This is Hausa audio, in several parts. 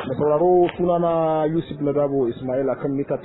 da sauraro sunana Yusuf Ladabo Ismail akan mita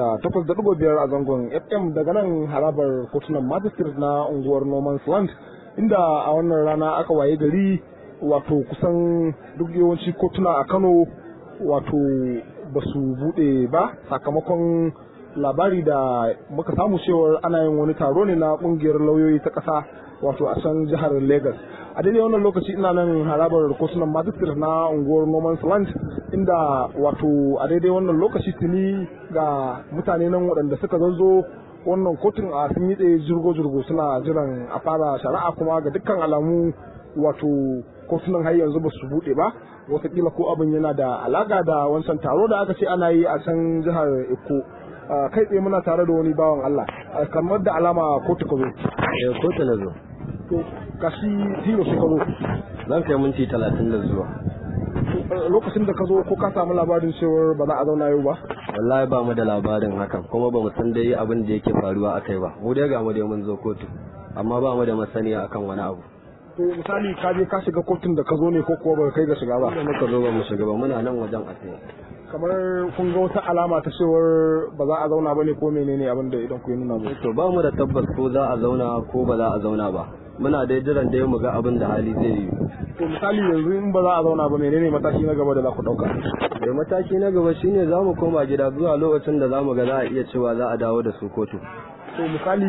88.5 a zangon FM daga nan harabar kotunan magistrate na unguwar Norman Land inda a wannan rana aka waye gari wato kusan duk yawanci kotuna a Kano wato ba su bude ba sakamakon labari da muka samu cewar ana yin wani taro ne na kungiyar lauyoyi ta ƙasa wato a can jihar Lagos. A daidai wannan lokaci ina nan harabar kotunan magistrate na unguwar Norman's Land inda wato a daidai wannan lokaci tuni ga mutane nan waɗanda suka zanzo wannan kotun a sun yi tsaye jirgo-jirgo suna jiran a fara shari'a kuma ga dukkan alamu wato kotunan har yanzu ba su buɗe ba watakila ko abin yana da alaƙa da wancan taro da aka ce ana yi a can jihar Eko. kai tsaye muna tare da wani bawan Allah kamar da alama kotu ka zo. Eh kotu na zo. To kashi zero sai ka zo. Zan kai minti talatin da zuwa. Lokacin da ka zo ko ka samu labarin cewar ba za a zauna yau ba? Wallahi ba mu da labarin hakan kuma ba mu san dai abin da yake faruwa akai ba. Mu dai ga mu dai mun zo kotu amma ba mu da masaniya akan wani abu. To misali ka je ka shiga kotun da ka zo ne ko kuwa ba kai ga shiga ba? Da muka zo ba mu shiga ba muna nan wajen a tsaye. kamar kun ga wata alama ta cewar ba za a zauna ba ne ko menene abin da idan ku yi nuna To ba mu da tabbas ko za a zauna ko ba za a zauna ba. Muna dai jiran dai mu ga abin da hali zai yi. To misali yanzu in ba za a zauna ba menene mataki na gaba da za ku ɗauka? Da mataki na gaba shine za mu koma gida zuwa lokacin da za mu ga za a iya cewa za a dawo da su kotu. To misali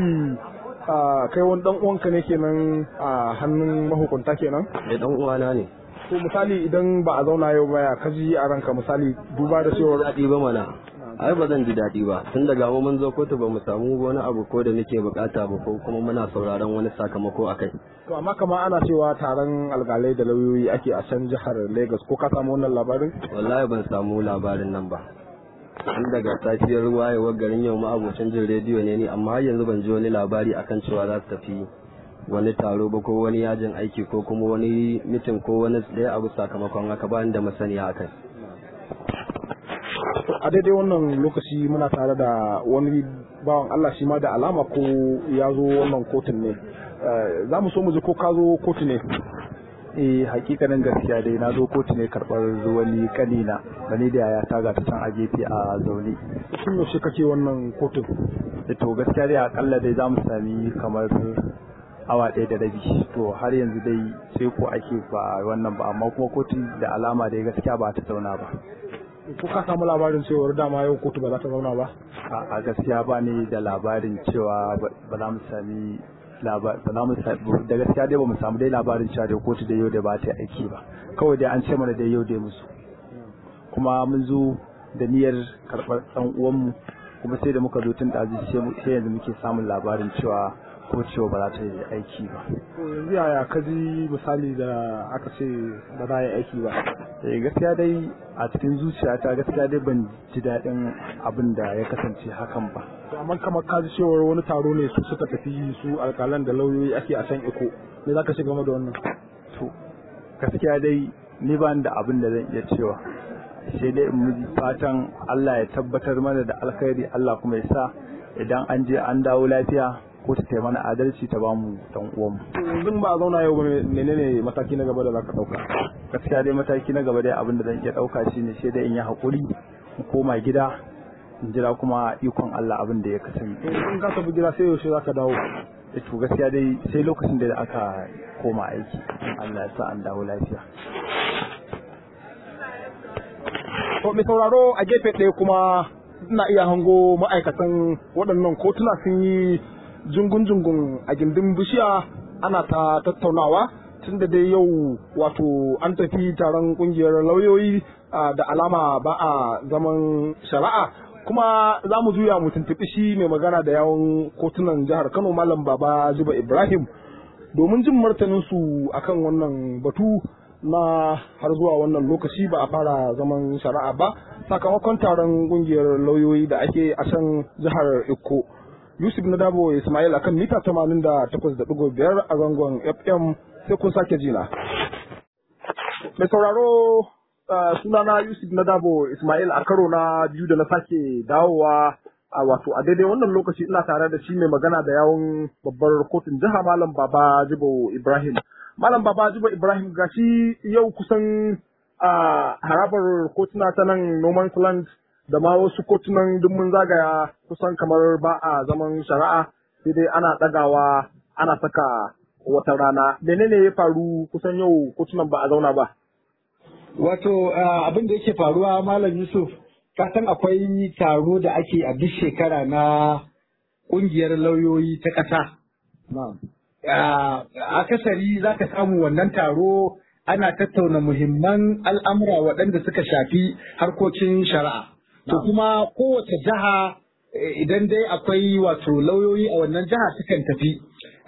kai wani dan uwanka ne kenan a hannun mahukunta kenan? Da dan uwana ne. to misali idan ba a zauna yau ba ya kaji a ranka misali duba da cewar daɗi ba mana ai ba zan ji daɗi ba tun daga mu mun zo kotu ba mu samu wani abu ko da nake bukata ba ko kuma muna sauraron wani sakamako akai to amma kama ana cewa taron alkalai da lauyoyi ake a can jihar Lagos ko ka samu wannan labarin wallahi ban samu labarin nan ba tun daga safiyar wayewar garin yau ma abocin jin rediyo ne ni amma har yanzu ban ji wani labari akan cewa za su tafi wani taro ba ko wani yajin aiki ko kuma wani mitin ko wani ɗaya abu sakamakon haka ba da masaniya akai a daidai wannan lokaci muna tare da wani bawan Allah shi ma da alama ko ya zo wannan kotun ne za mu so mu ji ko ka zo kotu ne eh hakikanin gaskiya dai na zo kotu ne karɓar wani kanina da ni da yaya ta ga ta can a gefe a zaune tun yaushe kake wannan kotun to gaskiya dai akalla dai za mu sami kamar awa ɗaya da rabi to har yanzu dai sai ko ake ba wannan ba amma kuma kotun da alama dai gaskiya ba ta zauna ba ko ka samu labarin cewar dama yau kotu ba za ta zauna ba a gaskiya ba ni da labarin cewa ba za mu sami ba za mu da gaskiya dai ba mu samu dai labarin cewa dai kotu da yau da ba ta aiki ba kawai dai an ce mana dai yau dai musu kuma mun zo da niyyar karɓar ɗan uwanmu kuma sai da muka zo tun ɗazu sai yanzu muke samun labarin cewa ko cewa ba za ta yi aiki ba. yanzu yaya ka ji misali da aka ce ba za a yi aiki ba? Eh gaskiya dai a cikin zuciyata gaskiya dai ban ji daɗin abin da ya kasance hakan ba. amma kamar ka ji cewar wani taro ne su suka tafi su alƙalan da lauyoyi ake a can iko me za ka shiga game da wannan? To gaskiya dai ni ba da abin da zan iya cewa sai dai in fatan Allah ya tabbatar mana da alkhairi Allah kuma ya sa idan an je an dawo lafiya ko ta ta mana adalci ta bamu dan uwanmu. Yanzu ba a zauna yau ba menene mataki na gaba da zaka dauka? Gaskiya dai mataki na gaba dai abin da zan iya dauka shine sai dai in yi hakuri mu koma gida in jira kuma ikon Allah abin da ya kasance. In ka tafi gida sai yaushe zaka dawo? to gaskiya dai sai lokacin da aka koma aiki Allah ya sa an dawo lafiya. To mai sauraro a gefe ɗaya kuma ina iya hango ma'aikatan waɗannan kotuna sun yi jungun-jungun a gindin bishiya ana ta tattaunawa tun da dai yau wato an tafi taron kungiyar lauyoyi da alama ba a zaman shari'a kuma za mu juya mu tuntuɓi shi mai magana da yawon kotunan jihar kano malam baba zuba ibrahim domin jin martaninsu akan wannan batu na har zuwa wannan lokaci ba a fara zaman shari'a ba sakamakon taron kungiyar lauyoyi da ake a can jihar Ikko. Yusuf na dabo Ismail akan mita 88.5 a zangon FM sai kun sake jina. Mai sauraro sunana Yusuf na dabo Ismail a karo na biyu da na sake dawowa a wato a daidai wannan lokaci ina tare da shi mai magana da yawon babbar kotun jiha Malam Baba Jibo Ibrahim. Malam Baba Jibo Ibrahim gashi yau kusan a harabar kotuna ta nan Noman Land da ma wasu kotunan duk mun zagaya kusan kamar ba a zaman shari'a sai dai ana ɗagawa ana saka wata rana. Menene ya faru kusan yau kotunan ba a zauna ba? Wato abin da yake faruwa Malam Yusuf, ka san akwai taro da ake a duk shekara na ƙungiyar lauyoyi ta ƙasa. Akasari za ka samu wannan taro ana tattauna muhimman al'amura waɗanda suka shafi harkokin shari'a. To kuma kowace jiha idan dai akwai wato lauyoyi a wannan jiha sukan tafi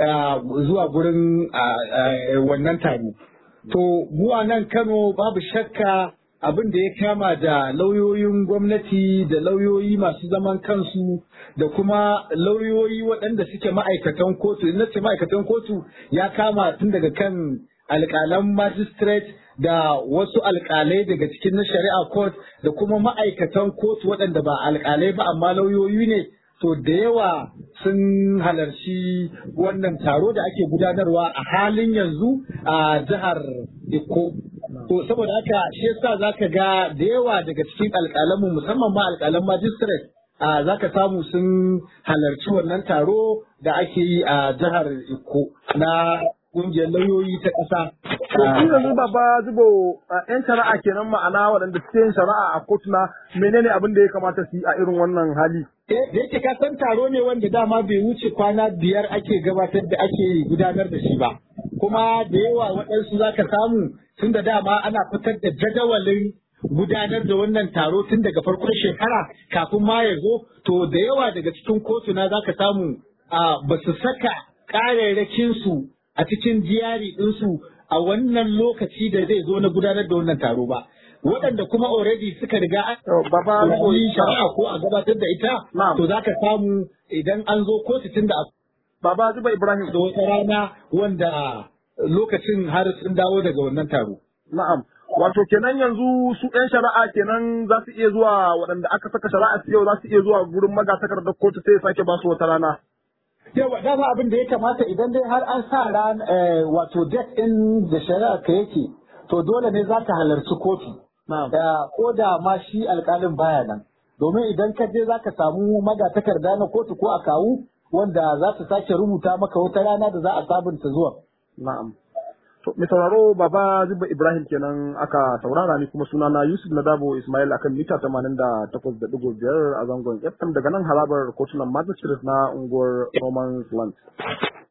zuwa gurin wannan taro. To mu a nan Kano babu shakka abin da ya kama da lauyoyin gwamnati da lauyoyi masu zaman kansu da kuma lauyoyi waɗanda suke ma'aikatan kotu. In ce ma'aikatan kotu ya kama tun daga kan alƙalan magistrate da wasu alƙalai daga cikin na shari'a court da kuma ma'aikatan kotu waɗanda ba alƙalai ba amma lauyoyi ne to da yawa sun halarci wannan taro da ake gudanarwa a halin yanzu a jihar Iko. To saboda haka shi yasa zaka ga da yawa daga cikin alƙalanmu musamman ma alƙalan magistrate a zaka samu sun halarci wannan taro da ake yi a jihar Iko na kungiyar lauyoyi ta ƙasa. To shi yanzu baba zubo yan shari'a kenan ma'ana waɗanda suke yin shari'a a kotuna menene abin da ya kamata su yi a irin wannan hali? Eh da yake ka san taro ne wanda dama bai wuce kwana biyar ake gabatar da ake gudanar da shi ba. Kuma da yawa waɗansu za ka samu tun da dama ana fitar da jadawalin gudanar da wannan taro tun daga farkon shekara kafin ma ya zo to da yawa daga cikin kotuna za ka samu ba su saka ƙararrakinsu a cikin jiyari ɗinsu a wannan lokaci da zai zo na gudanar da wannan taro ba. Waɗanda kuma already suka riga an yi shari'a ko a gabatar da ita, to za ka samu idan an zo kotu tun da Baba Zuba Ibrahim. Da wata rana wanda lokacin har sun dawo daga wannan taro. Na'am. Wato kenan yanzu su ɗan shari'a kenan za su iya zuwa waɗanda aka saka shari'a su yau za su iya zuwa gurin magatakardar kotu sai ya sake ba su wata rana. Yawa dama abin da ya kamata idan dai har an sa ran wato date ɗin da shari'a ka yake to dole ne za ka halarci kotu. Ko da ma shi alƙalin baya nan. Domin idan ka je za ka samu magatakarda na kotu ko a kawu wanda za su sake rubuta maka wata rana da za a sabunta zuwa. Na'am. To, mai sauraro Baba Zuba Ibrahim kenan aka saurara ni kuma sunana Yusuf Nadabo Ismail akan mita tamanin da takwas da ɗigo biyar a zangon FM daga nan harabar kotunan Magistrate na unguwar Roman Land.